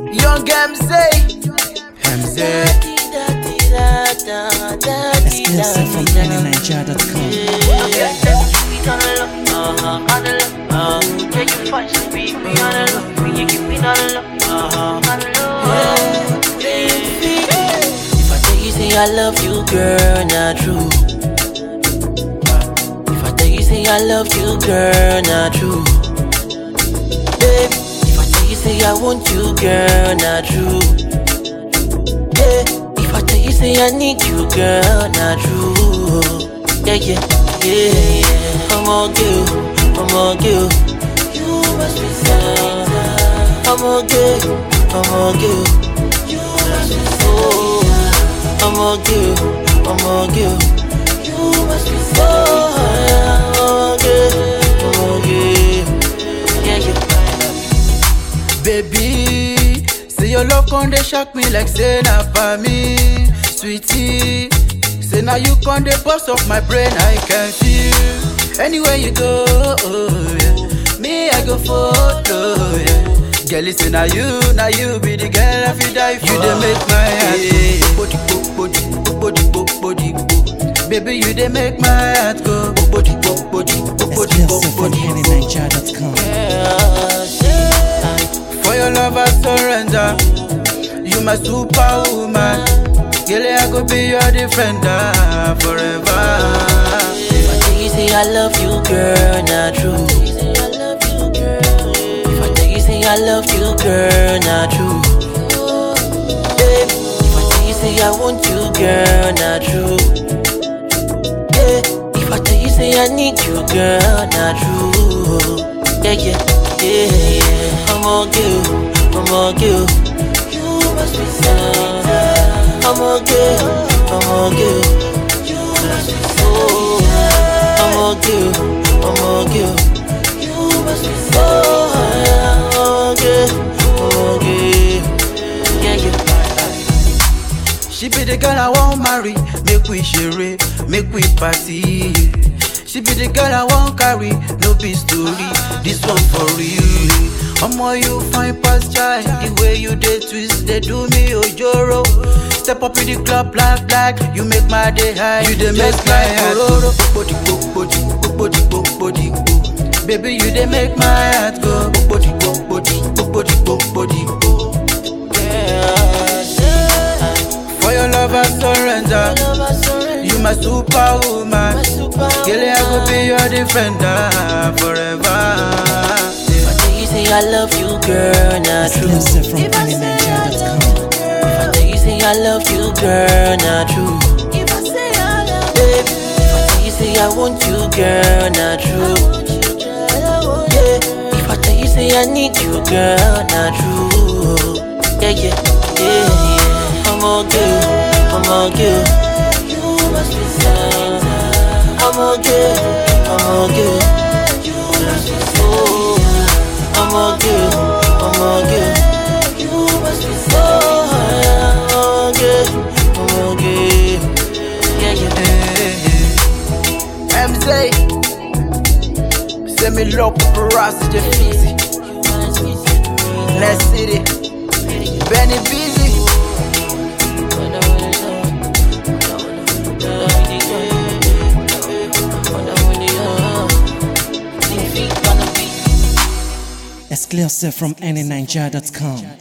Young MZ. MZ. Exclusive from AnyNiger.com. If I tell you say I love you, girl, not true. If I tell you say I love you, girl, not true. Babe, if I tell you say I want you, girl, not true. Yeah, if I tell you say I need you, girl, not true. Yeah, yeah, yeah, yeah. I'm all good, I'm all good. You must be sad. I'm all good, I'm all good. You must be so. I'm all good, I'm all good. You must be so. I'm all good, I'm all good. Yeah, yeah. Baby, say your love con dey shock me like say na for me, sweetie. Say now you con dey bust off my brain, I can feel. Anywhere you go, oh, yeah. me I go follow. Yeah. Girl, listen, now you, now you be the girl I feel die for. You dey make my heart go body, body, body, body, body. Baby, you dey make my heart go body, body, body, Exclusive from body, body. AnyNiger.com. For your love I surrender You my superwoman Girl, I go be your defender forever If I tell you say I love you, girl, not true. If I tell you say I love you, girl, not true. Babe, if I tell you say I want you, girl, not true. Yeah, if I tell you say I need you, girl, not true. Yeah, yeah, yeah, yeah. I'm all good, I'm all good. You must be sad. I'm all good, I'm all good. You must be so. I'm all good, I'm all good. You must be so. I'm all good, I'm all good. Yeah, yeah. She be the girl I want marry Make we share, make we party She be the girl I want carry No be story, this one for real Omo you fine past child The way you dey twist, they do me ojoro Step up in the club black black You make my day high You dey make my heart go Body, body, body, body, body, body Baby you dey make my heart go Body, body, body, body, body, body For your love I surrender You my superwoman Girl, I go be your defender forever. If I tell you say I love you, girl, not true. Exclusive from AnyNiger.com. If I tell you say I love you, girl, not true. Babe, if I tell you say I want you, girl, not true. Yeah, if I tell you say I need you, girl, not true. Yeah, yeah, yeah, yeah. I'm all good, I'm all good. You must be sad. I'm all good, I'm all good. You must be so. I'm all good, I'm all good. You must be so. I'm all good, I'm all good. Yeah, yeah. MZ, say me love paparazzi, the easy. Let's city, Benny busy. Exclusive from AnyNiger.com.